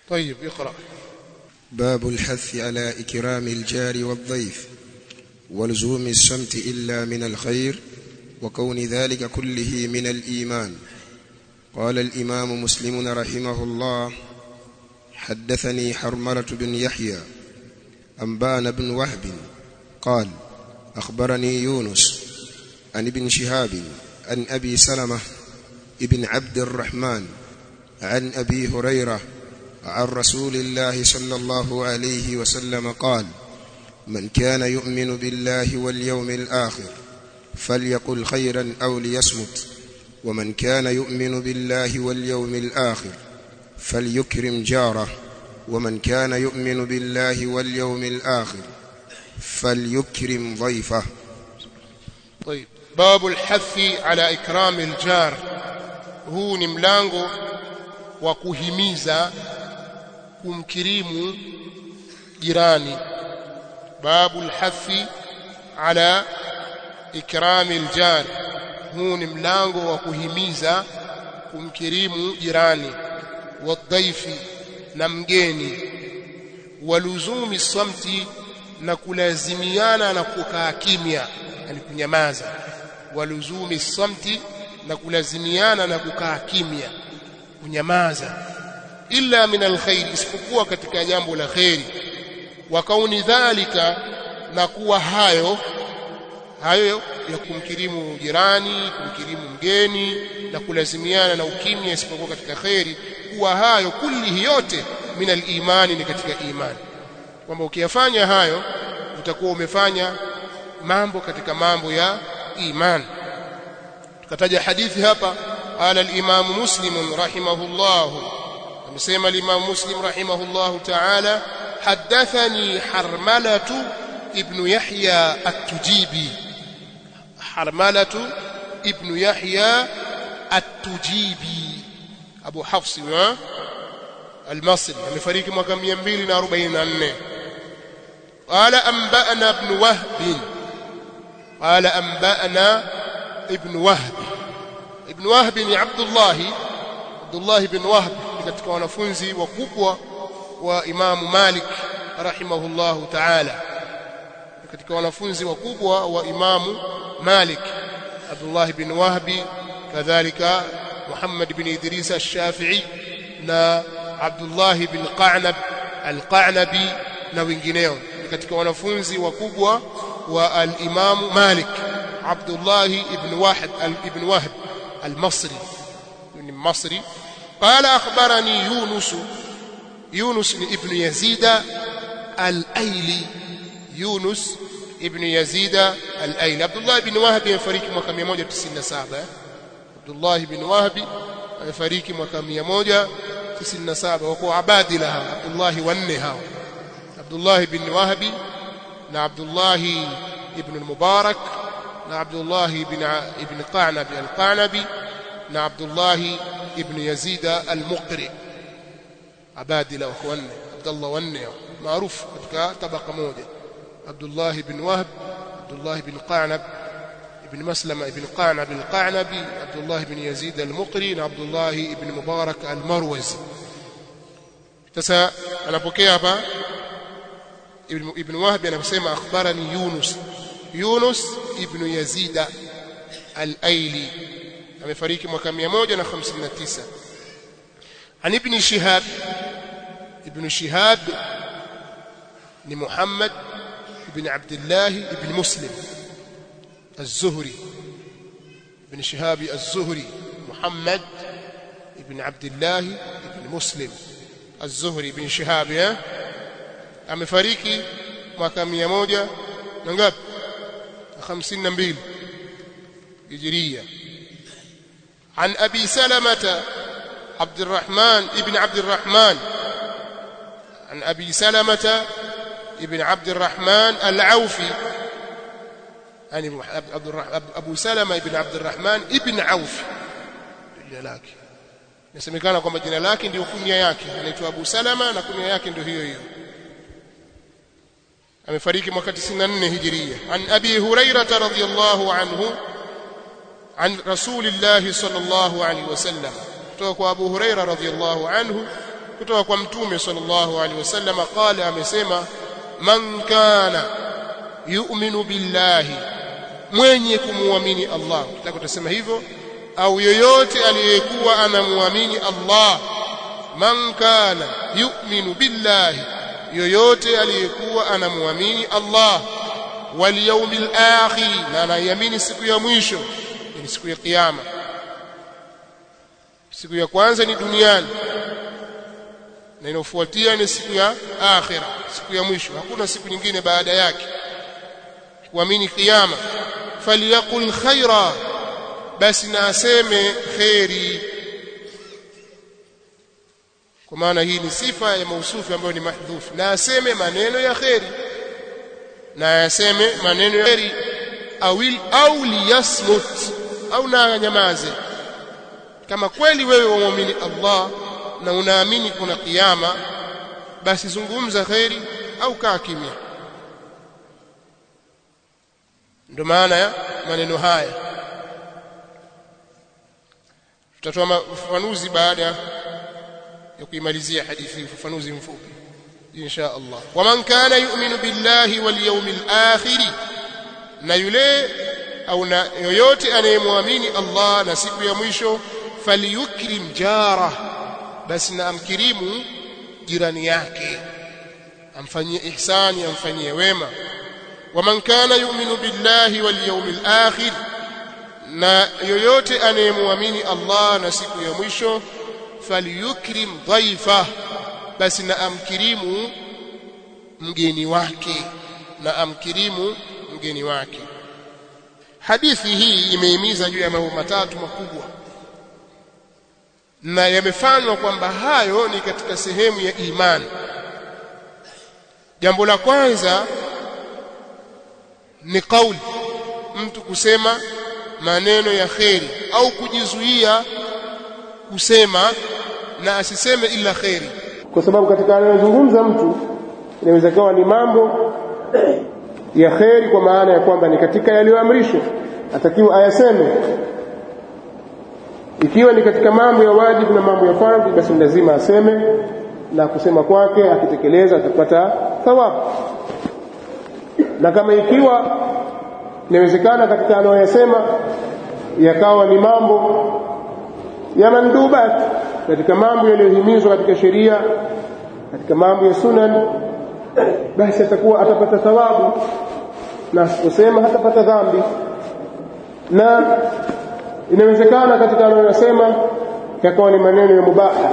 طيب اقرأ باب الحث على إكرام الجار والضيف ولزوم الصمت إلا من الخير وكون ذلك كله من الإيمان قال الإمام مسلم رحمه الله حدثني حرملة بن يحيى أنبان بن وهب قال أخبرني يونس عن ابن شهاب عن أبي سلمة ابن عبد الرحمن عن أبي هريرة عن رسول الله صلى الله عليه وسلم قال من كان يؤمن بالله واليوم الآخر فليقل خيرا أو ليصمت ومن كان يؤمن بالله واليوم الآخر فليكرم جاره ومن كان يؤمن بالله واليوم الآخر فليكرم ضيفه طيب باب الحث على إكرام الجار huu ni mlango wa kuhimiza kumkirimu jirani babu alhathi ala ikrami aljar huu ni mlango wa kuhimiza kumkirimu jirani wadhaifi na mgeni waluzumi samti na kulazimiana na kukaa kimya yani kunyamaza waluzumi samti na kulazimiana na kukaa kimya kunyamaza illa min alkhair isipokuwa katika jambo la khairi wa kauni dhalika na kuwa hayo hayo ya kumkirimu jirani kumkirimu mgeni na kulazimiana na ukimya isipokuwa katika khairi kuwa hayo kulli yote min alimani ni katika imani kwamba ukiyafanya hayo utakuwa umefanya mambo katika mambo ya imani tukataja hadithi hapa qala al-imam muslim rahimahullah amesema al-imam muslim rahimahullah ta'ala hadathani harmalatu ibn yahya at-tujibi harmalatu ibn yahya at-tujibi abu hafs wa al-masri amefariki mwaka 244 qala anba'ana ibn wahb qala anba'ana ibn wahb ibn wahb ni abdullah abdullah ibn wahb katika wanafunzi wakubwa wa imamu malik rahimahullahu ta'ala katika wanafunzi wakubwa wa imamu malik abdullah ibn wahb kadhalika muhammad ibn idris ash-shafi'i na abdullah ibn qanab al-qanabi na wengineo katika wanafunzi wakubwa wa al-imamu malik عبد الله ابن واحد ابن وهب المصري من المصري قال أخبرني يونس يونس ابن يزيد الأيلي يونس ابن يزيد الأيلي عبد الله بن وهب يفريق mwaka 197 عبد الله بن وهب يفريق mwaka 197 wako abadila hawa Abdullah wanne hawa Abdullah ibn Wahbi na Abdullah ibn al-Mubarak na Abdullah ibn ibn Qanabi al-Qanabi na Abdullah ibn Yazid al-Muqri abadila wa wanne Abdullah wanne maarufu katika tabaka moja Abdullah ibn Wahb Abdullah ibn Qanab ibn Maslama ibn Qanab al-Qanabi Abdullah ibn Yazid al-Muqri na Abdullah ibn Mubarak al-Marwazi sasa anapokea hapa ibn ibn Wahb anasema akhbarani Yunus Yunus ibn Yazid al-Aili amefariki mwaka 159 عن ابن شهاب ابن شهاب ni Muhammad ibn Abdullah ibn Muslim الزهري ابن شهاب الزهري محمد ابن عبد الله ابن مسلم الزهري بن شهاب amefariki mwaka 100 na ngapi 52 هجريه عن ابي سلمة عبد الرحمن ابن عبد الرحمن عن ابي سلمة ابن عبد الرحمن العوفي يعني عبد الرحمن ابو سلمة ابن عبد الرحمن ابن عوف jina lake inasemekana kwamba jina lake ndio kunya yake anaitwa Abu Salama na kunya yake ndio hiyo hiyo amefariki mwaka 94 hijiria an abi hurairah radhiyallahu anhu an rasulillah sallallahu alaihi wasallam kutoka kwa abu hurairah radhiyallahu anhu kutoka kwa mtume sallallahu alaihi wasallam qala amesema man kana yu'minu billahi mwenye kumuamini Allah nataka kutasema hivyo au yoyote aliyekuwa anamuamini Allah man kana yu'minu billahi yoyote aliyekuwa anamuamini Allah wal yawmil akhir na anaiamini siku ya mwisho ni siku ya kiyama siku ya kwanza ni duniani na inayofuatia ni siku ya akhira siku ya mwisho hakuna siku nyingine baada yake kuamini kiyama falyakul khaira basi na aseme kheri kwa maana hii ni sifa ya mausufi ambayo ni mahdhuf na aseme maneno ya kheri na aseme maneno ya kheri awil au liyasmut au na nyamaze kama kweli wewe waamini Allah na unaamini kuna kiyama basi zungumza kheri au kaa kimya ndio maana ya maneno haya tutatoa ufafanuzi baada ya kuimalizia hadithi ufafanuzi mfupi insha Allah waman kana yu'minu billahi wal yawmil akhir na yule au na yoyote anayemwamini Allah na siku ya mwisho falyukrim jara basi na amkirimu jirani yake amfanyie ihsani amfanyie wema waman kana yu'minu billahi wal yawmil akhir na yoyote anayemwamini Allah na siku ya mwisho falyukrim dhaifa basi na amkirimu mgeni wake na amkirimu mgeni wake hadithi hii imehimiza juu ya mambo matatu makubwa na yamefanywa kwamba hayo ni katika sehemu ya imani jambo la kwanza ni kauli mtu kusema maneno ya kheri au kujizuia kusema na asiseme ila kheri kwa sababu katika anayozungumza mtu inaweza kuwa ni mambo ya kheri kwa maana ya kwamba ni katika yaliyoamrishwa atakiwa ayaseme ikiwa ni katika mambo ya wajibu na mambo ya fardhi basi lazima aseme na kusema kwake akitekeleza atapata thawabu na kama ikiwa inawezekana katika anayoyasema yakawa ni mambo ya mandubat katika mambo yaliyohimizwa katika sheria katika mambo ya sunan basi atakuwa atapata thawabu na asiposema hatapata dhambi na inawezekana katika anayoyasema yakawa ni maneno ya mubaha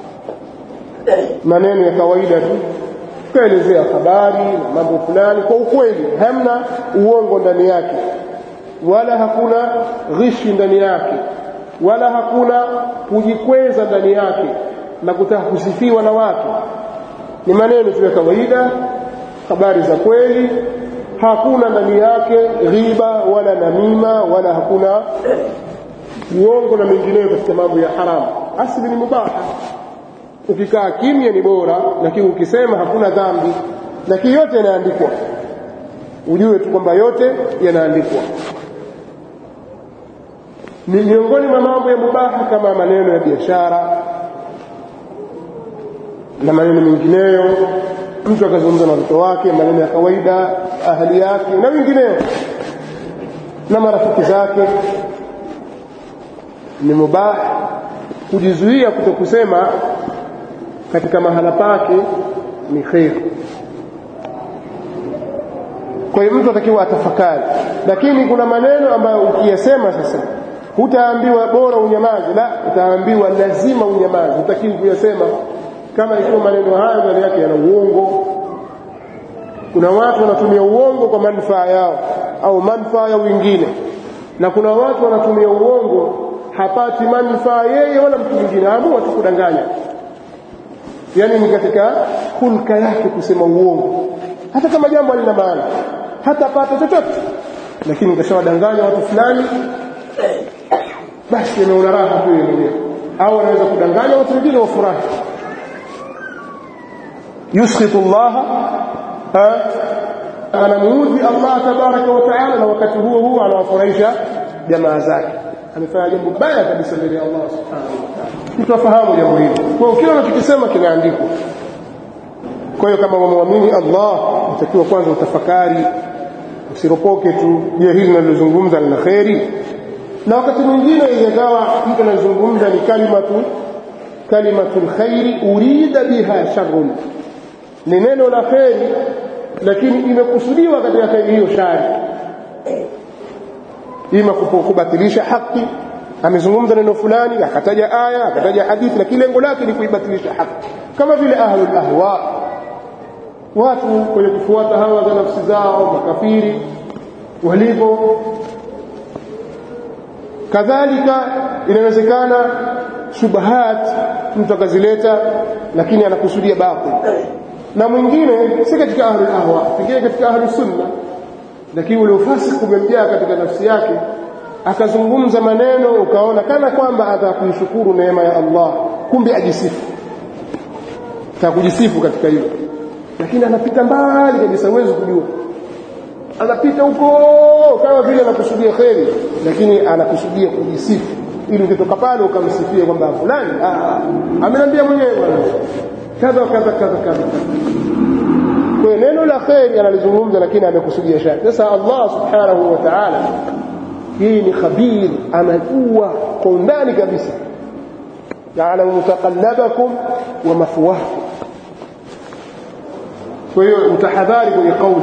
maneno ya kawaida tu kaelezea habari na mambo fulani kwa ukweli hamna uongo ndani yake wala hakuna ghishi ndani yake wala hakuna kujikweza ndani yake na kutaka kusifiwa na watu ni maneno tu ya kawaida habari za kweli hakuna ndani yake ghiba wala namima wala hakuna uongo na mengineyo katika mambo ya haramu asili ni mubaha ukikaa kimya ni bora lakini ukisema hakuna dhambi lakini yote yanaandikwa ujue tu kwamba yote yanaandikwa ni miongoni mwa mambo ya mubaha kama maneno ya biashara na maneno mengineyo mtu akazungumza na watoto wake maneno ya kawaida ahali yake na wengineo na marafiki zake ni mubaha kujizuia kutokusema katika mahala pake ni kheri kwa hiyo mtu atakiwa atafakari lakini kuna maneno ambayo ukiyasema sasa hutaambiwa bora unyamaze la utaambiwa lazima unyamaze hutakiwi kuyasema kama ikiwa maneno hayo ndani yake yana uongo kuna watu wanatumia uongo kwa manufaa yao au manufaa ya wengine na kuna watu wanatumia uongo hapati manufaa yeye wala mtu mwingine amua tu kudanganya yani ni katika hulka yake kusema uongo hata kama jambo halina maana hatapata chochote lakini kashawadanganya watu fulani basi ameona raha tu yeye mwenyewe au anaweza kudanganya watu wengine wafurahi yuskhitu Allah anamuudhi Allah tabaraka wa taala na wakati huo huo anawafurahisha jamaa zake amefanya jambo baya kabisa mbele ya Allah subhanahu wa ta'ala mtu afahamu jambo hili kwa hiyo kile unachokisema kinaandikwa kwa hiyo kama wamwamini Allah utakiwa kwanza utafakari usiropoke tu je hili nalozungumza lina kheri na wakati mwingine ingawa mtu anazungumza ni kalimatu kalimatul khairi urida biha sharrun ni neno la kheri lakini imekusudiwa katika kheri hiyo shari ima kubatilisha haki amezungumza neno fulani akataja aya akataja hadithi lakini lengo lake ni kuibatilisha haki kama vile ahlul ahwa watu kwenye kufuata hawa za nafsi zao makafiri walivyo kadhalika inawezekana shubahat mtu akazileta lakini anakusudia batil na mwingine si katika ahlul ahwa pengine katika ahlus sunna lakini ule ufasiki umemjaa katika nafsi yake akazungumza maneno ukaona kana kwamba atakuishukuru neema ya Allah kumbe ajisifu atakujisifu katika hilo lakini anapita mbali kabisa huwezi kujua anapita huko kama vile anakusudia kheri lakini anakusudia kujisifu ili ukitoka pale ukamsifia kwamba fulani ameniambia mwenyewe bwana kadha kadha kadha kadha kwa neno la kheri analizungumza lakini amekusudia shari sasa Allah subhanahu wa ta'ala yeye ni khabir anajua kwa undani kabisa ya'lamu mutaqallabakum wa mathwakum kwa hiyo utahadhari kwenye kauli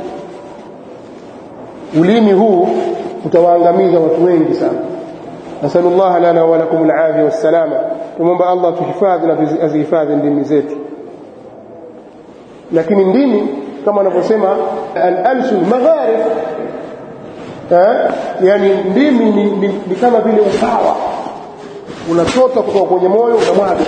ulimi huu utawaangamiza watu wengi sana nasallallahu lana wa lakum alafia wassalama tumomba Allah tuhifadhi na azihifadhi ndimi zetu lakini ndimi kama wanavyosema al-alsun magharib eh yani ndimi ni, ni, ni kama vile upawa unachota kutoka kwenye moyo unamwaga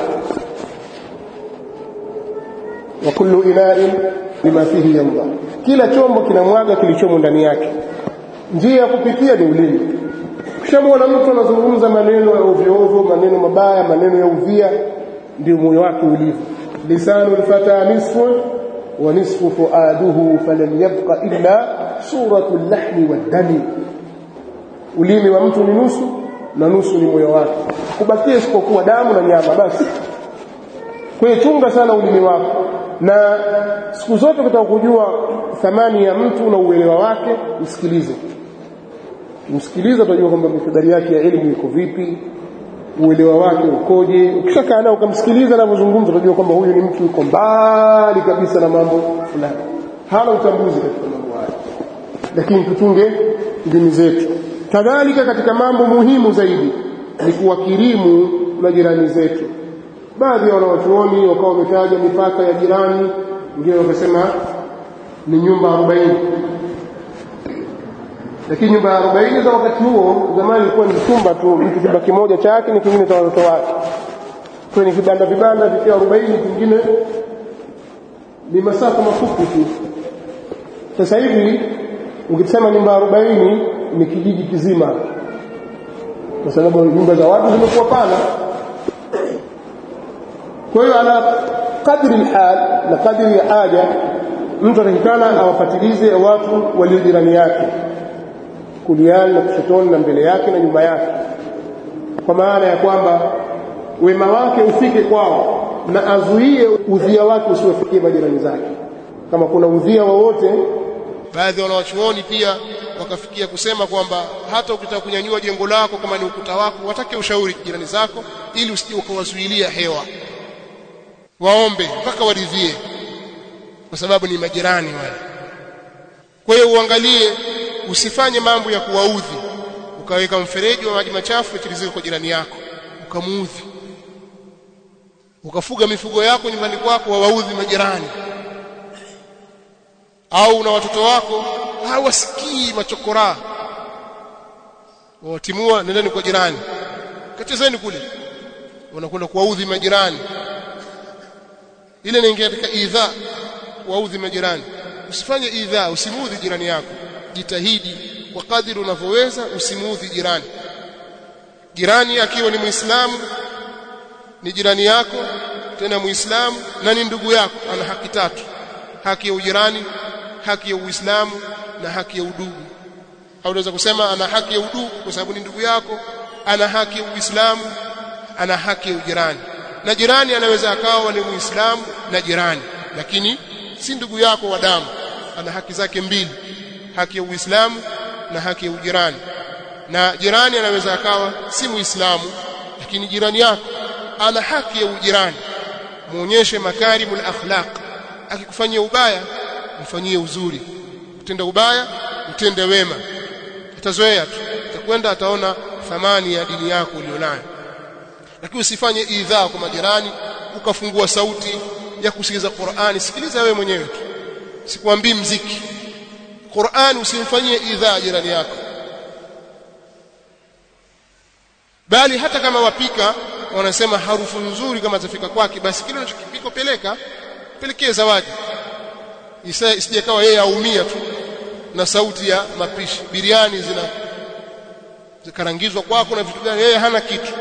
wa kullu ina'in lima fihi yamda kila chombo kinamwaga kilichomo ndani yake njia ya kupitia ni ulimi kishamwona mtu anazungumza maneno ya ovyo ovyo maneno mabaya maneno ya udhia ndio moyo wake ulivyo lisanu lfata nisfu wa nisfu fuaduhu falam yabqa illa suratu llahmi waddami ulimi wa mtu ni nusu na nusu ni moyo wake kubakia isipokuwa damu na nyama basi kwa hiyo chunga sana ulimi wako na siku zote ukitaka kujua thamani ya mtu na uelewa wake msikilize msikilize utajua kwamba mikadari yake ya elimu iko vipi uelewa wake ukoje ukishakaa nao ukamsikiliza anavyozungumza utajua kwamba huyu ni mtu yuko mbali kabisa na mambo fulani hana utambuzi katika mambo haya lakini tuchunge ndimi zetu kadhalika katika mambo muhimu zaidi ni kuwakirimu majirani zetu baadhi ya wanawachuoni wakawa wametaja mipaka ya jirani wengine wakasema ni nyumba arobaini lakini nyumba ya arobaini za wakati huo zamani ilikuwa ni chumba tu mtu chumba kimoja chake ni kingine cha watoto wake kwa ni vibanda vibanda vikiwa arobaini kingine ni masafa mafupi tu sasa hivi ukisema nyumba arobaini ni kijiji kizima kwa sababu nyumba za watu zimekuwa pana kwa hiyo ala kadri alhal na kadri ya haja mtu atakikana awapatilize watu walio jirani yake kuliani na kushotoni na mbele yake na nyuma yake kwa maana ya kwamba wema wake ufike kwao na azuie udhia wake usiwafikie majirani zake kama kuna udhia wowote baadhi ya wanawachuoni pia wakafikia kusema kwamba hata ukitaka kunyanyua jengo lako kama ni ukuta wako watake ushauri jirani zako ili usije ukawazuilia hewa waombe mpaka waridhie kwa sababu ni majirani wale kwa hiyo uangalie usifanye mambo ya kuwaudhi ukaweka mfereji wa maji machafu yatirizike kwa jirani yako ukamuudhi ukafuga mifugo yako nyumbani kwako wawaudhi majirani au una watoto wako hawasikii machokora wawatimua nendeni kwa jirani kachezeni kule wanakwenda kuwaudhi majirani ile inaingia katika idha waudhi majirani usifanye idha usimuudhi jirani yako jitahidi kwa kadiri unavyoweza usimuudhi jirani jirani akiwa ni muislamu ni jirani yako tena muislamu na ni ndugu yako ana haki tatu haki ya ujirani haki ya uislamu na haki ya udugu au unaweza kusema ana haki ya udugu kwa sababu ni ndugu yako ana haki ya uislamu ana haki ya ujirani na jirani anaweza akawa ni muislamu na jirani lakini si ndugu yako wa damu ana haki zake mbili haki ya uislamu na haki ya ujirani na jirani anaweza akawa si muislamu lakini jirani yako ana haki ya ujirani muonyeshe makarimul akhlaq akikufanyia ubaya mfanyie uzuri utende ubaya utende wema atazoea tu atakwenda ataona thamani ya dini yako ulionayo lakini usifanye idhaa kwa majirani ukafungua sauti ya kusikiliza Qur'ani sikiliza wewe mwenyewe tu sikwambii mziki Qur'ani usimfanyie idhaa jirani yako bali hata kama wapika wanasema harufu nzuri kama zafika kwake basi kile unachokipika peleka pelekee zawadi isije kawa yeye aumia tu na sauti ya mapishi biriani zina zikarangizwa kwako na vitu gani yeye hana kitu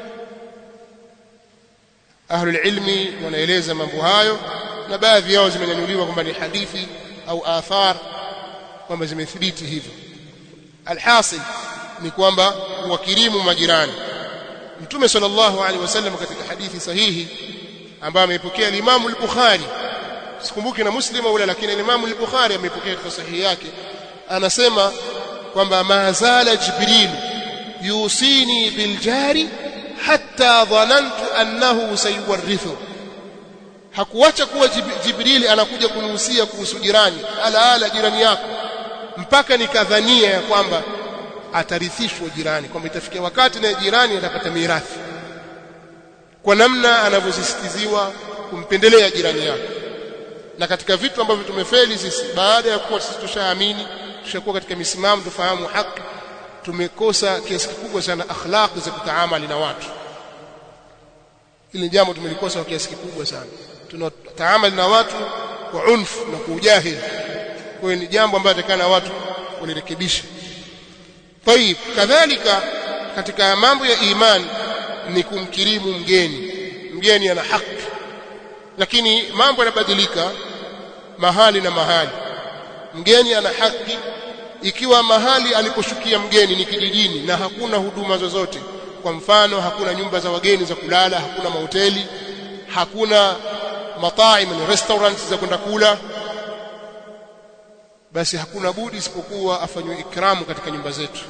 ahlul ilmi wanaeleza mambo hayo na baadhi yao zimenyanyuliwa kwamba ni hadithi au athar kwamba zimethibiti hivyo alhasil ni kwamba wakirimu majirani mtume sallallahu alaihi wasallam katika hadithi sahihi ambayo ameipokea Imam al-Bukhari sikumbuki na Muslim au lakini Imam al-Bukhari ameipokea katika sahihi yake anasema kwamba mazala Jibril yusini biljari hatta dhanantu annahu sayuwarithu hakuacha kuwa Jibril anakuja kunihusia kuhusu jirani ala ala jirani yako mpaka nikadhania ya kwamba atarithishwa jirani kwamba itafikia wakati na jirani atapata mirathi kwa namna anavyosisitiziwa kumpendelea jirani yake na katika vitu ambavyo tumefeli sisi baada ya kuwa sisi tushaamini tushakuwa katika misimamo tufahamu haki tumekosa kiasi kikubwa sana akhlaq za kutaamali na watu ili jambo tumelikosa kwa kiasi kikubwa sana tunataamali na watu kwa unfu na kwa ujahili kwa hiyo ni jambo ambalo atakana watu walirekebisha طيب kadhalika katika mambo ya imani ni kumkirimu mgeni mgeni ana haki lakini mambo yanabadilika mahali na mahali mgeni ana haki ikiwa mahali aliposhukia mgeni ni kijijini na hakuna huduma zozote kwa mfano hakuna nyumba za wageni za kulala hakuna mahoteli hakuna mataim na restaurants za kwenda kula basi hakuna budi isipokuwa afanywe ikramu katika nyumba zetu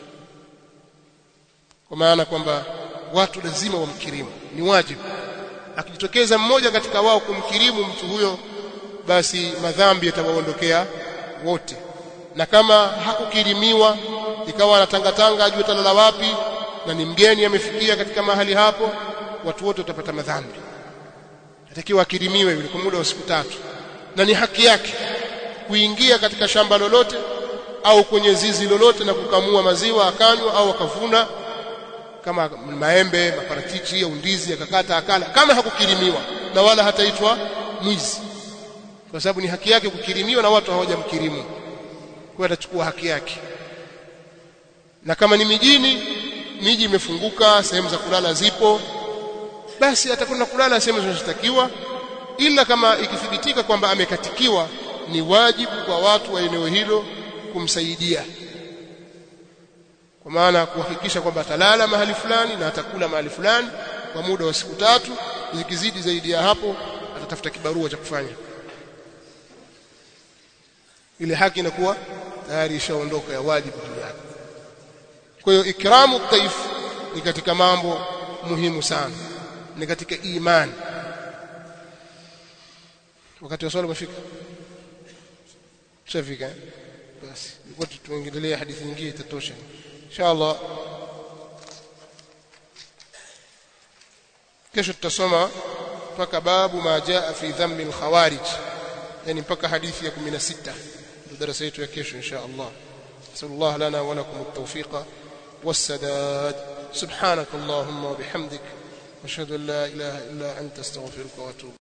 kwa maana kwamba watu lazima wamkirimu ni wajibu akijitokeza mmoja katika wao kumkirimu mtu huyo basi madhambi yatawaondokea wote na kama hakukirimiwa ikawa anatangatanga ajue talala wapi na ni mgeni amefikia katika mahali hapo watu wote watapata madhambi atakiwa akirimiwe yule kwa muda wa siku tatu na ni haki yake kuingia katika shamba lolote au kwenye zizi lolote na kukamua maziwa akanywa au akavuna kama maembe maparachichi au ndizi akakata akala kama hakukirimiwa na wala hataitwa mwizi kwa sababu ni haki yake kukirimiwa na watu hawajamkirimu kwa atachukua haki yake na kama ni mijini miji imefunguka sehemu za kulala zipo basi atakwenda kulala sehemu zinazotakiwa ila kama ikithibitika kwamba amekatikiwa ni wajibu kwa watu wa eneo hilo kumsaidia kwa maana kuhakikisha kwamba atalala mahali fulani na atakula mahali fulani kwa muda wa siku tatu zikizidi zaidi ya hapo atatafuta kibarua cha kufanya ile haki inakuwa tayari ishaondoka ya wajibu juu yake kwa hiyo ikramu taif ni katika mambo muhimu sana ni katika imani wakati wa swali umefika shafika basi ilikuwa tuendelee hadithi nyingine itatosha inshallah kesho tutasoma mpaka babu ma jaa fi dhammi alkhawarij yani mpaka hadithi ya 16 ndio darasa yetu ya kesho inshallah sallallahu lana wa lakum at-tawfiqa والسداد سبحانك اللهم وبحمدك واشهد ان لا اله الا انت استغفرك واتوب